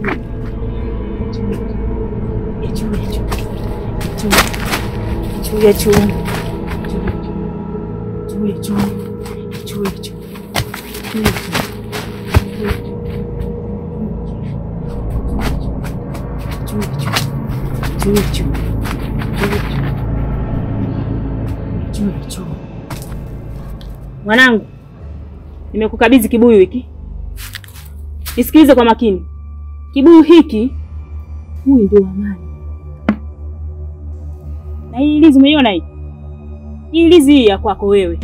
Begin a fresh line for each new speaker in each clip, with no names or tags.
Mwanangu, nimekukabidhi kibuyu hiki, nisikilize kwa makini. Kibuyu hiki, huyu ndio amani. Na hii ilizi umeiona hii? Hii ilizi hii ya kwako wewe.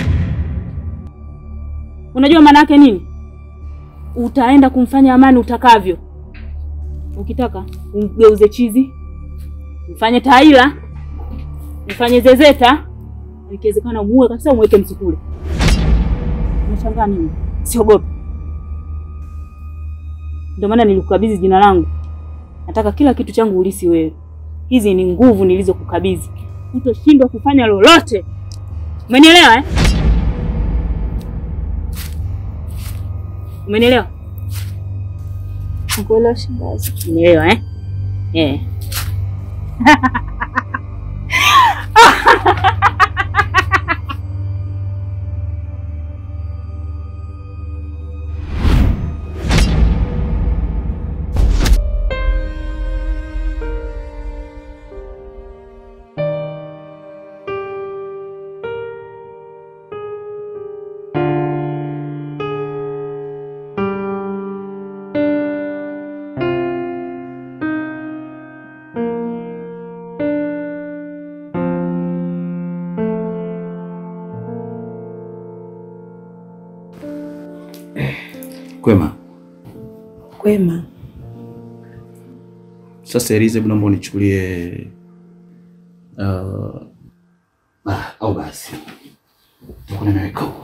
Unajua maana yake nini? Utaenda kumfanya Amani utakavyo. Ukitaka umgeuze chizi, mfanye taila, mfanye zezeta, ikiwezekana umuue kabisa, umweke msukule. Unashangaa nini? Siogopi. Ndio maana nilikukabidhi jina langu. Nataka kila kitu changu ulisi wewe. Hizi ni nguvu nilizokukabidhi, utoshindwa kufanya lolote. Umenielewa eh? Umenielewa?
Nakuelewa shangazi.
Umenielewa eh? Eh.
Kwema.
Kwema.
Sasa Eliza, hebu naomba unichukulie uh, ah, au basi takuwa nimeweka huko.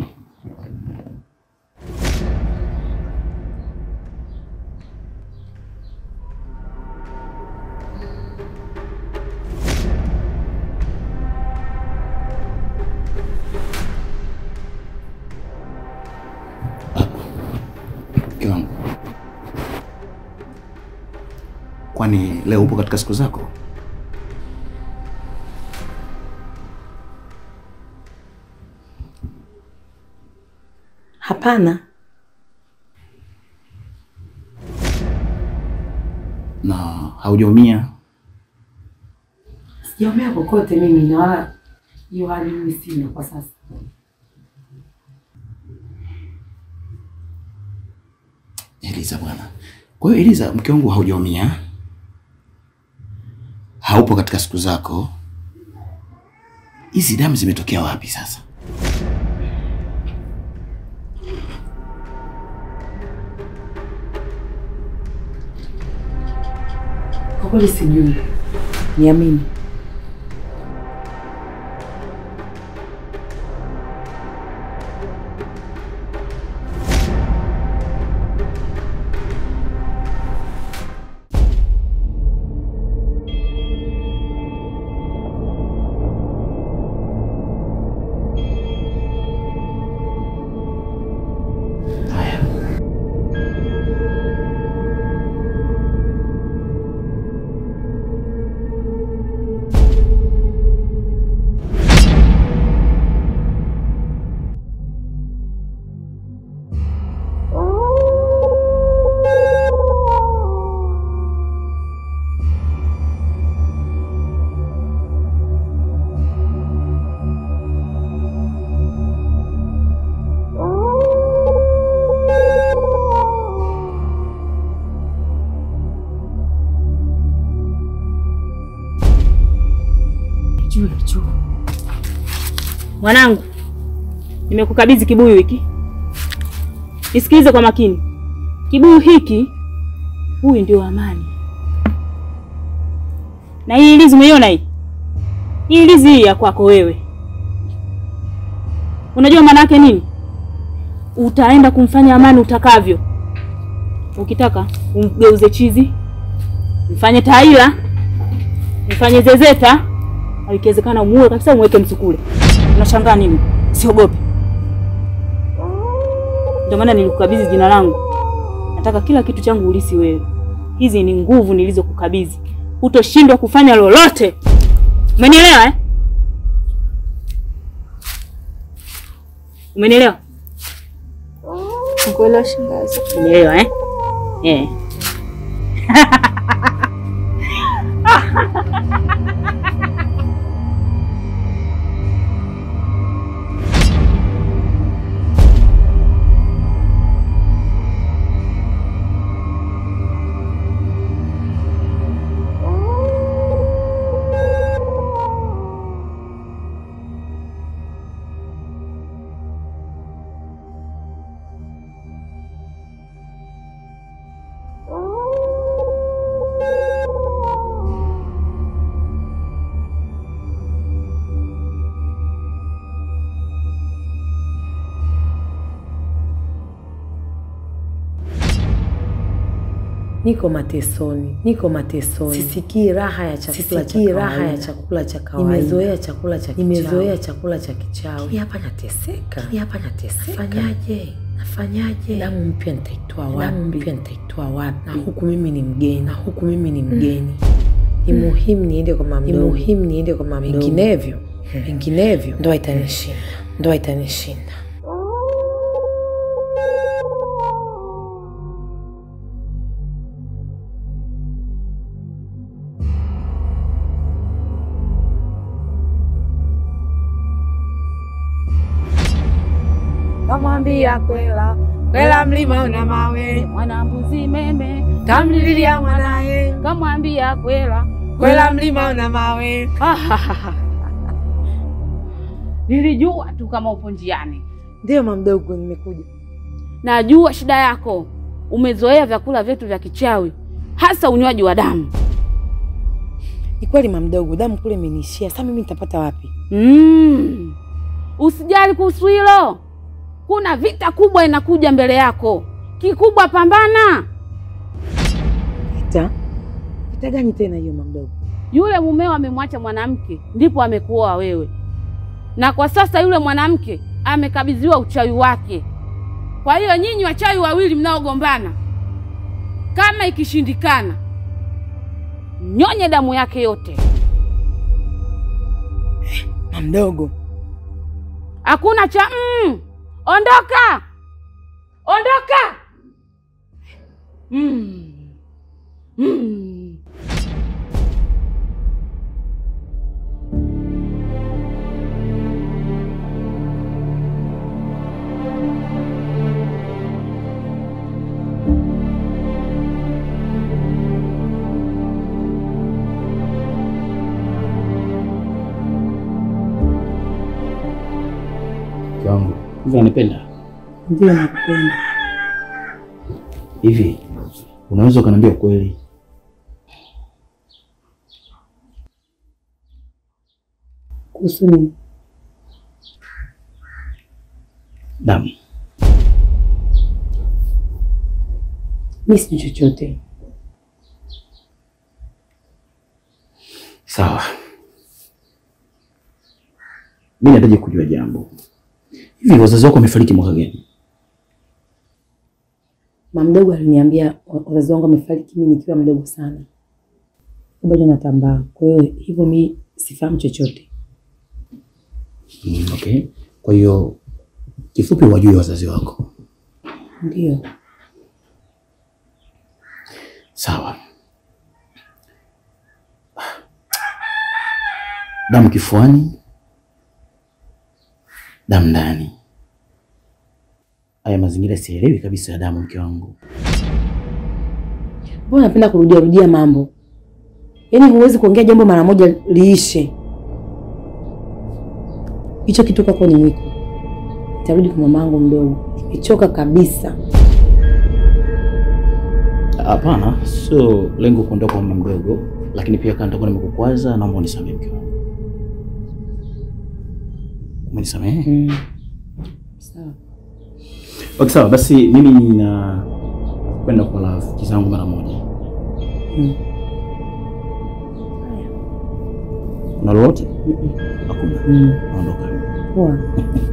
Ah, mke wangu, kwani leo upo katika siku zako?
Hapana.
na haujaumia?
Sijaumia kokote mimi na wala hiyo hali mimi sina kwa sasa.
Eliza bwana. Kwa hiyo Eliza, mke wangu, haujaumia, haupo katika siku zako. Hizi damu zimetokea wapi sasa?
Kwa kweli sijui. Niamini.
Haya,
Juu juu. Mwanangu, nimekukabidhi kibuyu hiki, nisikilize kwa makini. Kibuyu hiki, huyu ndio Amani. Na hii ilizi umeiona hii? Hii ilizi hii ya kwako wewe. Unajua maana yake nini? Utaenda kumfanya Amani utakavyo. Ukitaka umgeuze chizi, mfanye taila, mfanye zezeta, au ikiwezekana umuue kabisa, umweke msukule. Unashangaa nini? Siogopi. Ndio maana nilikukabidhi jina langu. Nataka kila kitu changu ulisi wewe. Hizi ni nguvu nilizokukabidhi, hutoshindwa kufanya lolote. Umenielewa eh? Umenielewa?
Nakuelewa shangazi.
Umenielewa eh? Eh.
Niko matesoni, niko matesoni, sisikii raha ya chakula cha kawaida, raha ya chakula cha kawaida. Nimezoea chakula cha kichawi, nimezoea chakula cha kichawi. Hii hapa nateseka, hii hapa nateseka. Nafanyaje? Nafanyaje? Damu mpya nitaitoa wapi? Damu mpya nitaitoa wapi? Na huku mimi ni mgeni, na huku mimi ni mgeni. Ni muhimu niende kwa mama mdogo, ni muhimu niende kwa mama mdogo. Vinginevyo, vinginevyo ndoa itanishinda, ndoa itanishinda.
Kamwambia kwela kwela, mlima una mawe,
Mwanambuzi meme
kamlilia mwanaye,
kamwambia kwela
kwela mlima una mawe.
Nilijua tu kama upo njiani.
Ndiyo mama mdogo, nimekuja.
Najua shida yako, umezoea vyakula vyetu vya kichawi, hasa unywaji wa damu.
Ni kweli mama mdogo, damu kule imeniishia. Sasa mimi nitapata wapi?
Mm. Usijali kuhusu hilo, kuna vita kubwa inakuja mbele yako. Kikubwa pambana.
Vita? Vita gani tena hiyo mama mdogo?
Yule mumeo amemwacha mwanamke, ndipo amekuoa wewe, na kwa sasa yule mwanamke amekabidhiwa uchawi wake. Kwa hiyo nyinyi wachawi wawili mnaogombana, kama ikishindikana, nyonye damu yake yote.
Mama mdogo,
Hakuna cha mm. Ondoka, ondoka. Mm. Mm.
Mke wangu hivi anipenda
ndio nakupenda.
hivi, unaweza ukaniambia ukweli?
Kuhusu nini?
Damu
Mimi sijui chochote.
sawa. Mi nahitaji kujua jambo. Hivi wazazi wako wamefariki mwaka gani?
Mama mdogo aliniambia wa- wazazi wangu wamefariki mimi nikiwa mdogo sana, bado natambaa. Kwa hiyo hivyo mi sifahamu chochote.
Mm, okay. Kwa hiyo kifupi, wajui wazazi wako.
Ndio
Sawa. Damu kifuani, damu ndani. Haya mazingira sielewi kabisa ya damu, mke wangu.
mbona napenda kurudia rudia mambo, yaani huwezi kuongea jambo mara moja liishe. Hicho kitu kwako ni mwiko. Nitarudi kwa mamangu mdogo, nimechoka kabisa.
Hapana, sio lengo kuondoka kwa mama mdogo, lakini pia kama nitakuwa nimekukwaza, naomba unisamehe mke wangu. Umenisamehe?
Mm. Sawa.
Okay, sawa basi, mimi nina kwenda kwa rafiki zangu mara moja.
Mm.
Una lolote?
Mm-mm.
Hakuna.
Mm.
Naondoka.
Poa.